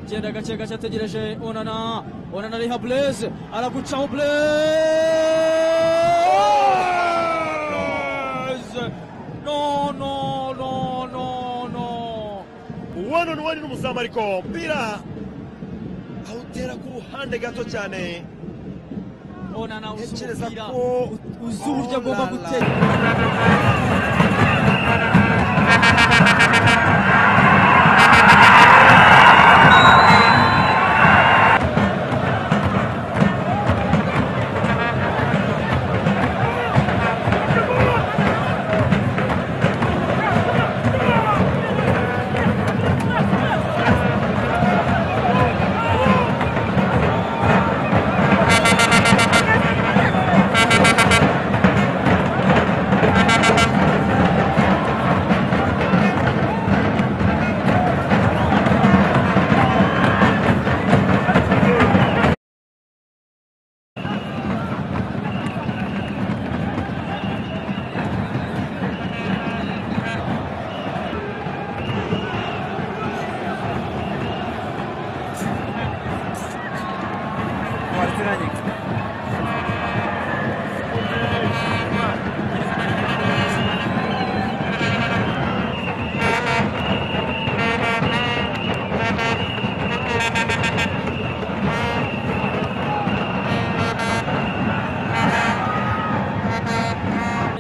Agenda agace gace ategereje Onana. Onana ariho Blaise aragucaho Blaise. No no no no no. uwano n'uwari n'umuzamu ariko umupira awutera ku ruhande gato cyane Onana uzi Ntekereza umupira ko- uzi uburyo Oh agomba la la. gutera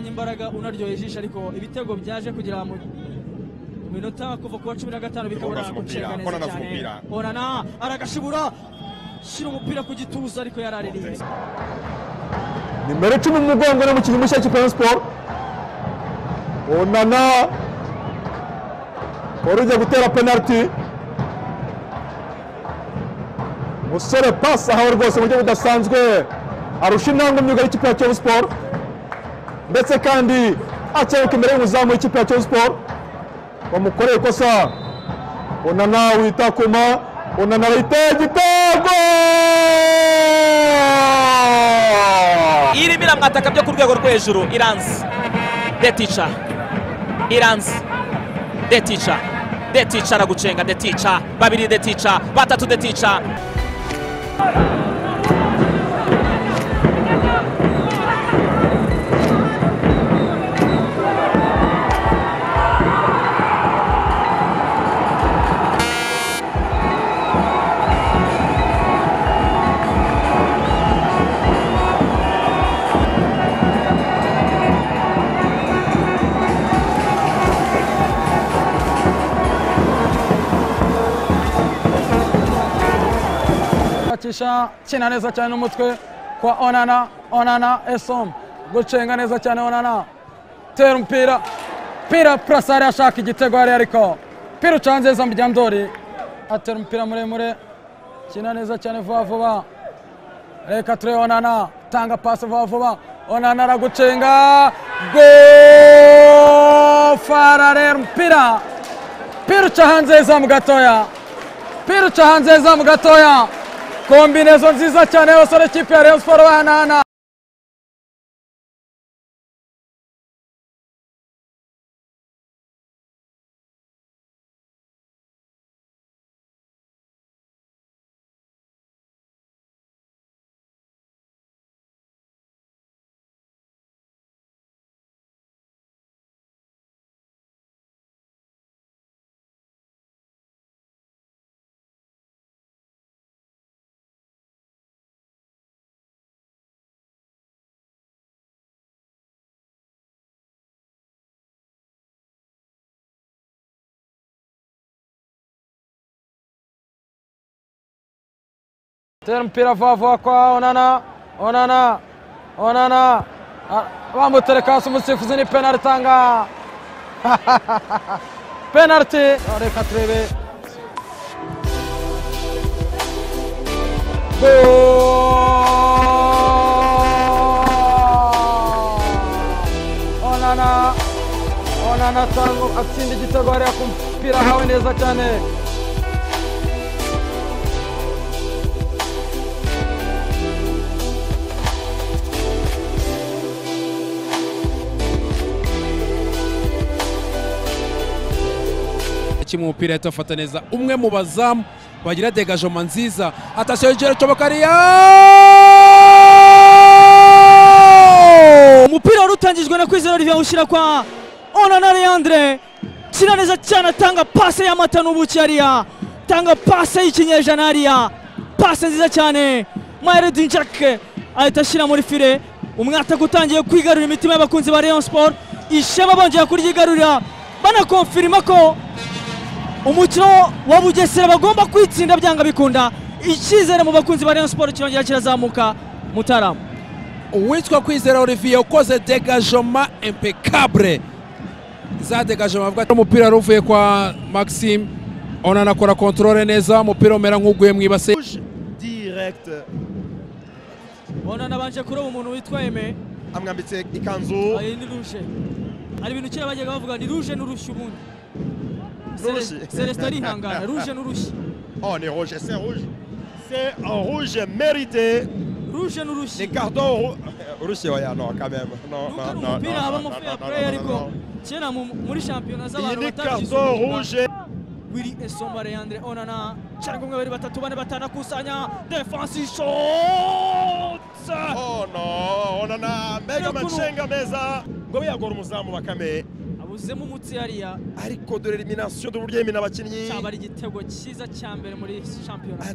imbaraga unaryoheye ijisho ariko ibitego byaje kugera mu mu minota kuva ku wa cumi na gatanu bikabura Onana azi umupira, guceka neza Onana azi cyane umupira. Onana aragashibura shyira umupira ku gituza ariko yaraririye nimero icumi mu mugongo ni umukinnyi mushya wa Rayon Sport onana wari ugiye gutera penaliti umusore pasi ahawe rwose mu buryo budasanzwe arusha intambwe myuga y'ikipe ya Kiyovu Sport ndetse kandi akebuka imbere y'umuzamu w'ikipe ya Kiyovu Sport bamukoreye ikosa onana witakuma onana yiteye igitego irimo iramwataka byo ku rwego rwo hejuru iranzi detica iranzi detica detica aragucenga detica babiri detica batatu detica akisha kina neza cyane n'umutwe kwa onana onana esom gucenga neza cyane onana tera umupira pira purasare ashaka igitego hariya ariko pira uca neza mbyandori atera umupira muremure kina neza cyane vuba vuba reka turebe onana tanga pasi vuba vuba onana aragucenga gofara rero umupira pira uca hanze y'izamu gatoya pira uca hanze y'izamu gatoya kombinezo nziza cyane y'abasore kipe ya Rayon Sport bahanahana tera umupira vuba vuba kwa onana onana onana Ah, bamutereka hasi umusifuzi ni penaliti itanga penaliti reka turebe Goal! onana onana atanga- atsinda igitego hariya ku mupira ahawe neza cyane kimwe umupira ahita afata neza umwe mu bazamu bagira degajoma nziza atasiyo igero cy'abakariya umupira wari utangijwe na kwizera olivier ushyira kwa onana leandre kina neza cyane atanga pase y'amata n'ubuki hariya atanga pase y'ikinyejana hariya pase nziza cyane mayere dinjake ahita ashyira muri fire umwataka utangiye kwigarurira imitima y'abakunzi ba rayon sport ishema bongeye kuryigarurira banakonfirima ko umukino wa bugesera bagomba kwitsinda byanga bikunda icyizere mu bakunzi ba rayon sport kirongera kirazamuka mutarama uwitwa kwizera olivier ukoze degajoma impecable za degajoma avuga ati umupira wari uvuye kwa maxime onana akora kontorore neza umupira umera nk'uguye mu ibase Rouge direct onana abanje kuroba umuntu witwa eme amwambitse ikanzu Ayo ni ruje hari ibintu kera bajyaga bavuga ni ruje n'urushyi ubundi Sele- N'urushyi. celestin arihangana ruje n'urushyi oh ni rouge c'est rouge c'est un rouge mérité ruje n'urushyi les cardons rou- rouge ouais non quand même non nuko non ari umupira non non, habamo non, fair non, play non, ariko non, non. kera mu- muri shampiyona iyi z'abantu ni batabigize cardon umwuga. rouge Willy Esomba Leandre Onana cyangwa umwe babiri batatu bane batanu akusanya defense shot oh non on en a mega Kuno. macenga meza ngo yagora umuzamu bakame abuzemo umutsi hariya ariko dore elimination d'uburyo yemina abakinnyi cyaba ari igitego cyiza cya mbere muri shampiyona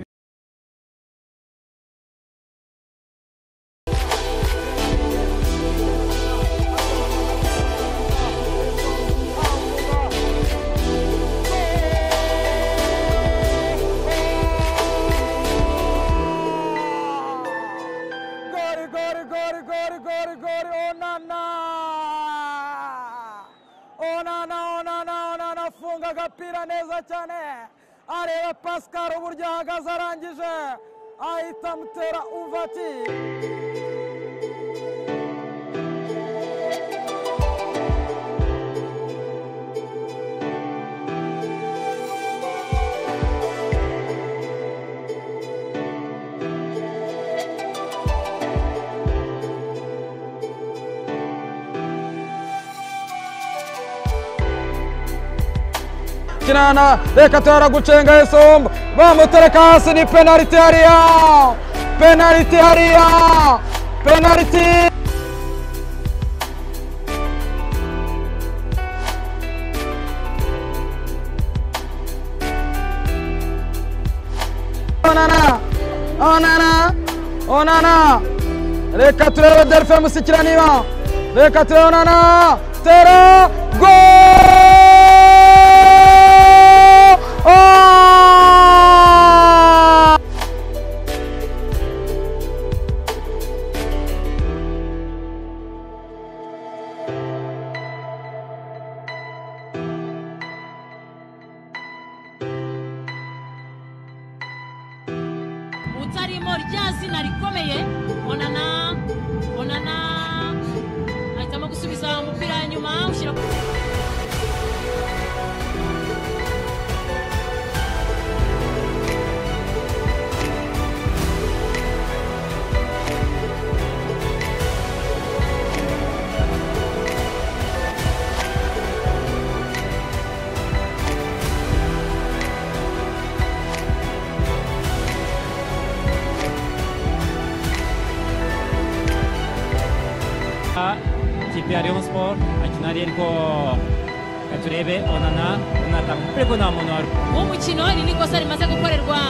Gori, gori, gori, gori, gori, gori, onana! Onana, onana, onana, afunga agapira neza cyane. Areba Pascal uburyo ahagaze arangije. Ahita amutera uvati. Kinana, reka tora gucenga Esomba. Bamutereka hasi ni penaliti hariya. Penaliti hariya. Penaliti. onana onana onana reka turebe delphin musikira niba reka turebe onana tera go Oh! utarimo rya zina rikomeye onana onana ahitamo gusubiza umupira nyuma ushyira ku ikipe ya Rayon Sport akina ari ariko reka turebe onana onatanga umupira ko nta muntu wari w'umukino iri ni ikosa rimaze gukorerwa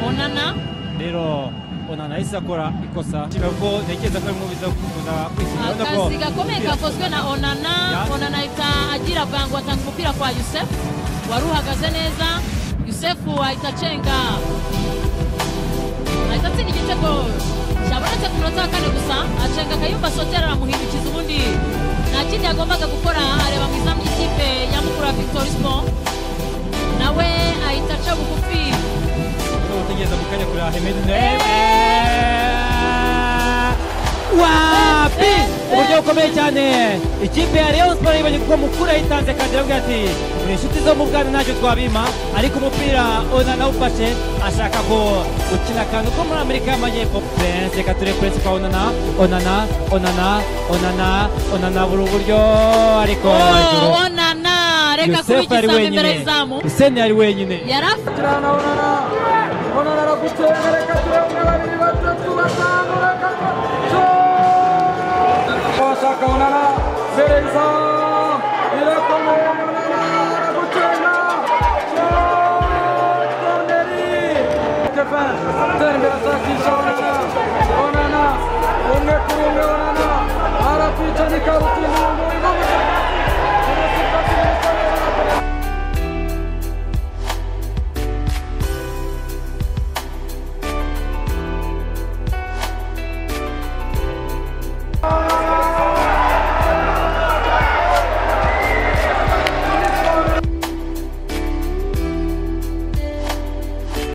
onana rero onana yahise akora ikosa nshimira ko ntekereza ko ari umubiza kuza kwishyura urabona ko akazi gakomeye kakozwe na onana onana ahita agira bango atanga umupira kwa yusefu wari uhagaze neza yusefu ahita acenga ahita atsinda igitego cyabonetse ku munota wa kane gusa acenga akayumba sotera aramuhindukiza ubundi nta kindi yagombaga gukora areba mu izamu ry'ikipe ya mukuru wa victoire sport nawe ahita aca bugufi niba utegereza mu kanya kureba hemedi Pe, wapi pe, uburyo bukomeye cyane ikipe ya Rayon Sport yibonye kuko mukuru yayitanze kandi aravuga ati turi inshuti zo mu bwana ntacyo twabima ariko umupira onana awufashe ashaka ko gukina akantu ko muri Amerika y'Amajyepfo Prince reka turebe Prince kwa onana onana onana onana onana buri buryo ariko Oh, hejuru. onana areka kuba yosefu ari igisambo imbere wenyine y'izamu useni ari wenyine yari afite kirana onana onana aragucenga reka turebe babiri batatu batanu reka twa- washaka onana sereza irakomeye onana aragucenga korneri stefan tembera ashakisha onana onana umwe kuri umwe onana arapita n'ikabutura